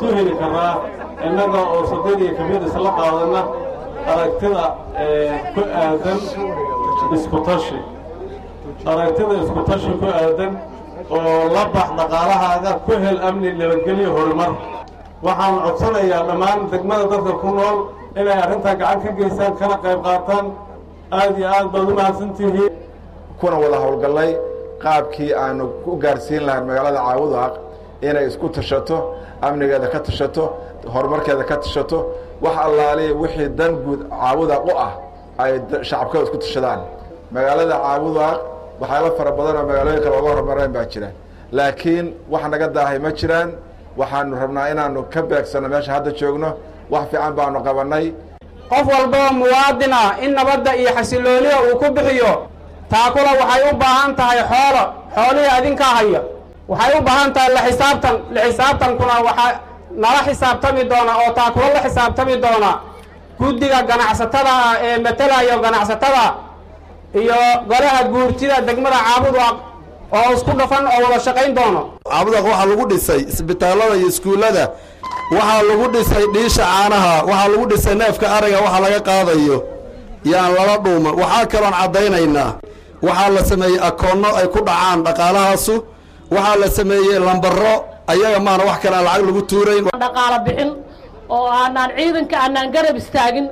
isu heli karnaa innaga oo saddeediyo kamid isla qaadana aragtida ku aadan isku tashi aragtida isku tashi ku aadan oo la bax dhaqaalahaaga ku hel amni nabadgelyo horumar waxaan codsanayaa dhammaan degmada dadka ku nool inay arrintaa gacan ka geystaan kana qayb qaataan aad iyo aad baad u mahadsantihiin kuna wada howlgallay qaabkii aanu ku gaarsiin lahayn magaalada caabudaaq inay isku tashato amnigeeda ka tashato horumarkeeda ka tashato wax allaaliya wixii dan guud caabudaaq u ah ay shacabkooda isku tashadaan magaalada caabudaaq waxyaaba fara badan oo magaalooyin kale oga horumareen baa jira laakiin wax naga daahay ma jiraan waxaanu rabnaa inaanu ka beegsanno meesha hadda joogno wax fiican baanu qabannay qof walboo muwaadin ah in nabadda iyo xasillooniya uu ku bixiyo taakula waxay u baahan tahay xoolo xoolihii adinkaa haya waxay u baahan tahay la xisaabtan la xisaabtankuna waxaa nala xisaabtami doona oo taakula la xisaabtami doona guddiga ganacsatada ah ee matelayo ganacsatada iyo golaha guurtida degmada caabudaq oo isku dhafan oo wada shaqayn doono caabudaq waxaa lagu dhisay isbitaallada iyo iskuullada waxaa lagu dhisay dhiisha caanaha waxaa lagu dhisay neefka ariga waxa laga qaadayo yaan lala dhuuman waxaa kaloon caddaynaynaa waxaa la sameeyey akoonno ay ku dhacaan dhaqaalahaasu waxaa la sameeyey lambaro ayaga maana wax kale aan lacag lagu tuurayn dhaqaalo bixin oo aanaan ciidanka aanaan garab istaagin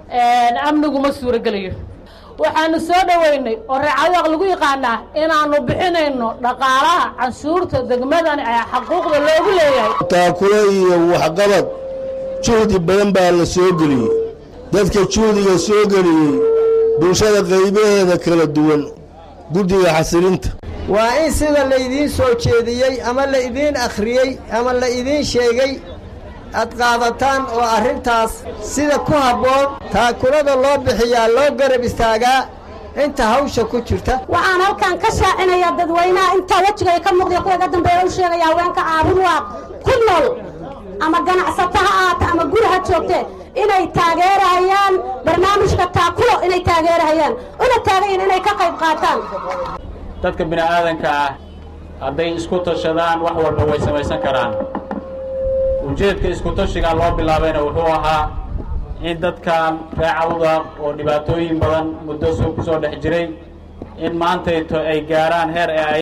amnigu ma suurogelayo waxaanu soo dhoweynay oo reecadaaq lagu yaqaanaa inaannu bixinayno dhaqaalaha canshuurta degmadan ee xaquuqda loogu leeyahay taakule iyo waxqabad juhdi badan baa la soo geliyey dadka juhdiga soo geliyey bulshada qaybaheeda kala duwan guddiga xasilinta waa in sida laydiin soo jeediyey ama la idiin akhriyey ama la idiin sheegay aad qaadataan oo arrintaas sida ku habboon taakulada loo bixiyaa loo garab istaagaa inta hawsha ku jirta waxaan halkan ka shaacinayaa dadweynaha intaa wejiga ka muuqda kuwa ga dambeeya u sheegaya haweenka caabudwaaq ku nool ama ganacsato ha aata ama guri ha joogtee inay taageerahayaan barnaamijka taakulo inay taageerahayaan una taagayin inay ka qayb qaataan dadka bini aadanka ah hadday isku tashadaan wax walba way samaysan karaan ujeedka isku tashigaa loo bilaabayna wuxuu ahaa in dadkan reecawda oo dhibaatooyin badan muddo soo ku soo dhex jiray in maantayto ay gaaraan heer ee ay